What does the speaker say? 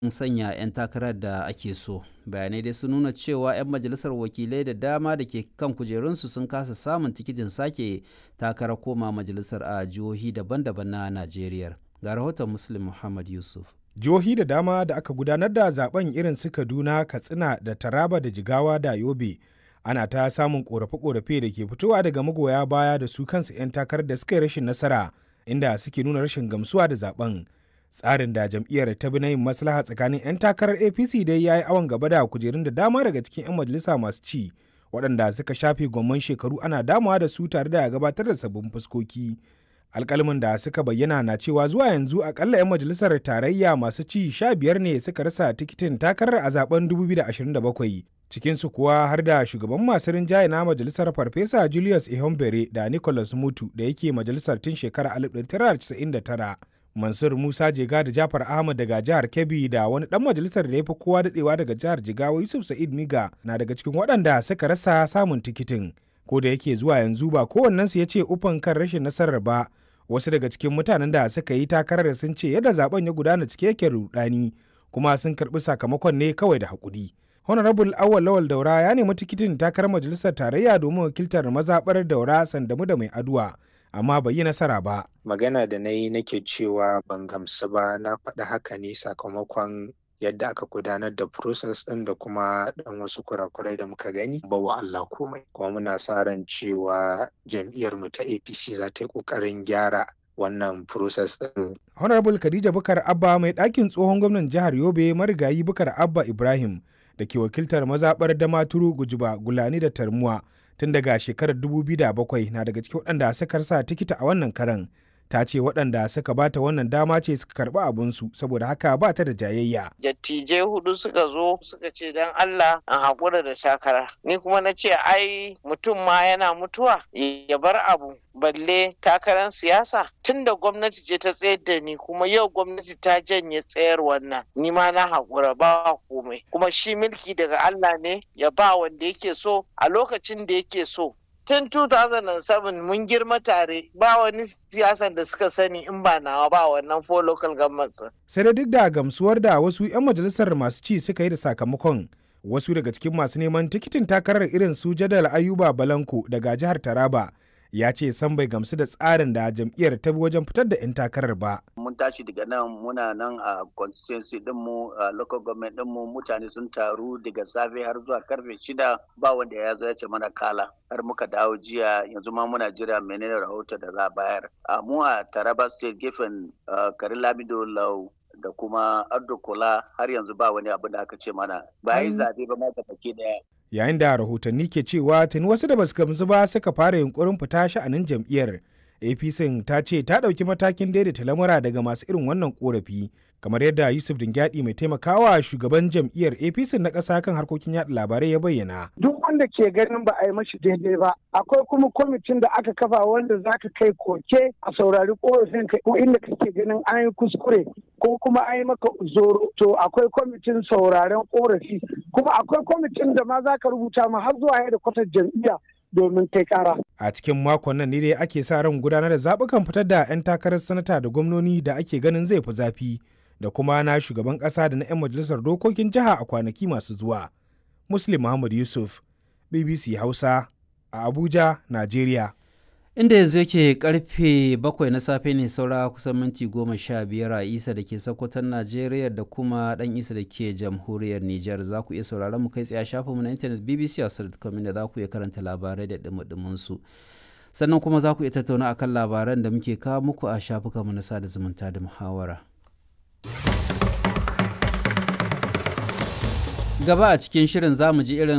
sanya 'yan takarar da ake so bayanai dai sun nuna cewa 'yan majalisar wakilai da dama da ke kan kujerunsu sun kasa samun tikitin sake takarar koma majalisar a jihohi daban-daban na najeriya ga rahoton muslim muhammad yusuf jihohi da dama da aka gudanar da zaben irin su kaduna katsina da taraba da jigawa da yobe ana ta samun korafe-korafe da ke fitowa daga magoya baya da su kansu 'yan takarar da suka yi rashin nasara inda suke nuna rashin gamsuwa da zaben tsarin da jam'iyyar ta bi na yin maslaha tsakanin 'yan takarar apc dai ya yi awon gaba da kujerun da dama daga cikin 'yan majalisa masu ci waɗanda suka shafe gwamman shekaru ana damawa da su tare da gabatar da sabbin fuskoki alkalmin da suka bayyana na cewa zuwa yanzu akalla 'yan majalisar tarayya masu ci sha biyar ne suka rasa tikitin takarar a zaben 2027 cikinsu kuwa har da shugaban masu rinjaye na majalisar farfesa julius ihombere da nicholas mutu da yake majalisar tun shekarar 1999 mansur musa jega da jafar ahmad daga jihar kebbi da wani dan majalisar da ya fi kowa dadewa daga jihar jigawa yusuf sa'id miga na daga cikin waɗanda suka rasa samun tikitin ko da yake zuwa yanzu ba kowannensu ya ce ufan kan rashin nasarar ba wasu daga cikin mutanen da suka yi takarar sun ce yadda zaben ya gudana cike yake rudani kuma sun karbi sakamakon ne kawai da hakuri honorable awal lawal daura ya nemi tikitin takarar majalisar tarayya domin wakiltar mazaɓar daura sandamu da mai aduwa amma bai yi nasara ba magana da na yi nake cewa ban gamsu ba na faɗi haka ne sakamakon yadda aka gudanar da process ɗin da kuma ɗan wasu kurakurai da muka gani ba wa Allah komai kuma muna sa ran cewa jam'iyyar mu ta APC za ta yi ƙoƙarin gyara wannan process ɗin. Honorable Khadija Bukar Abba mai ɗakin tsohon gwamnan jihar Yobe marigayi Bukar Abba Ibrahim da ke wakiltar mazaɓar Damaturu Gujiba Gulani da Tarmuwa tun daga shekarar 2007 na daga cikin waɗanda suka rasa tikita a wannan karan. ta ce waɗanda suka bata wannan dama ce suka karɓi abinsu saboda haka ba ta da jayayya. Dattijai hudu suka zo suka ce don Allah an haƙura da takara. Ni kuma na ce ai mutum ma yana mutuwa ya bar abu balle takarar siyasa tun da gwamnati ce ta tsayar da ni kuma yau gwamnati ta janye tsayar wannan ni ma na haƙura ba komai kuma shi mulki daga Allah ne ya ba wanda yake so a lokacin da yake so tun 2007 mun girma tare ba wani siyasan da suka sani in ba nawa ba wannan four local governments. sai da duk da gamsuwar da wasu 'yan majalisar masu ci suka yi da sakamakon wasu daga cikin masu neman tikitin takarar irin su jadal ayuba balanko daga jihar taraba ya ce san bai gamsu da tsarin da jam'iyyar ta bi wajen fitar da 'yan takarar ba. Mun tashi daga nan muna nan a constituency dinmu a local government dinmu mutane sun taru daga safe har zuwa karfe shida ba wanda ya zo ya ce mana kala har muka dawo jiya yanzu ma muna jira menene rahoto da za a bayar. A mu a Taraba state gefen Karin Lamido Lau da kuma Ardo Kola har yanzu ba wani abu da aka ce mana ba yi zabe ba ma ga daya. yayin da rahotanni ke cewa tuni wasu da basu gamsu ba suka fara yunkurin fita sha'anin jam'iyyar apc ta ce ta ɗauki matakin daidaita lamura daga masu irin wannan korafi kamar yadda yusuf dingyadi mai taimakawa shugaban jam'iyyar apc na ƙasa kan harkokin yaɗa labarai ya bayyana duk wanda ke ganin ba a yi mashi daidai ba akwai kuma kwamitin da aka kafa wanda za ka kai koke a saurari korafin ka ko inda kake ganin an yi kuskure ko kuma an yi maka zoro to akwai kwamitin sauraren korafi kuma akwai kwamitin da ma za ka rubuta ma har zuwa yadda kwatar jam'iyya domin kai kara. A cikin makon nan ne dai ake sa ran gudanar da zaɓukan fitar da 'yan takarar sanata da gwamnoni da ake ganin zai fi zafi da kuma na shugaban ƙasa da na 'yan majalisar dokokin jiha a kwanaki masu zuwa. Muslim Muhammad Yusuf, BBC Hausa, a Abuja, Najeriya. inda yanzu yake karfe bakwai na safe ne saura kusan minti goma sha biyar a isa da ke sakwatan najeriya da kuma dan isa da ke jamhuriyar niger za ku iya sauraron mu kai tsaye a shafinmu na intanet bbc hausa.com inda za ku iya karanta labarai da dumudumin su sannan kuma za ku iya tattauna akan labaran da muke kawo muku a shafukanmu na sada zumunta da muhawara gaba a cikin shirin za mu ji irin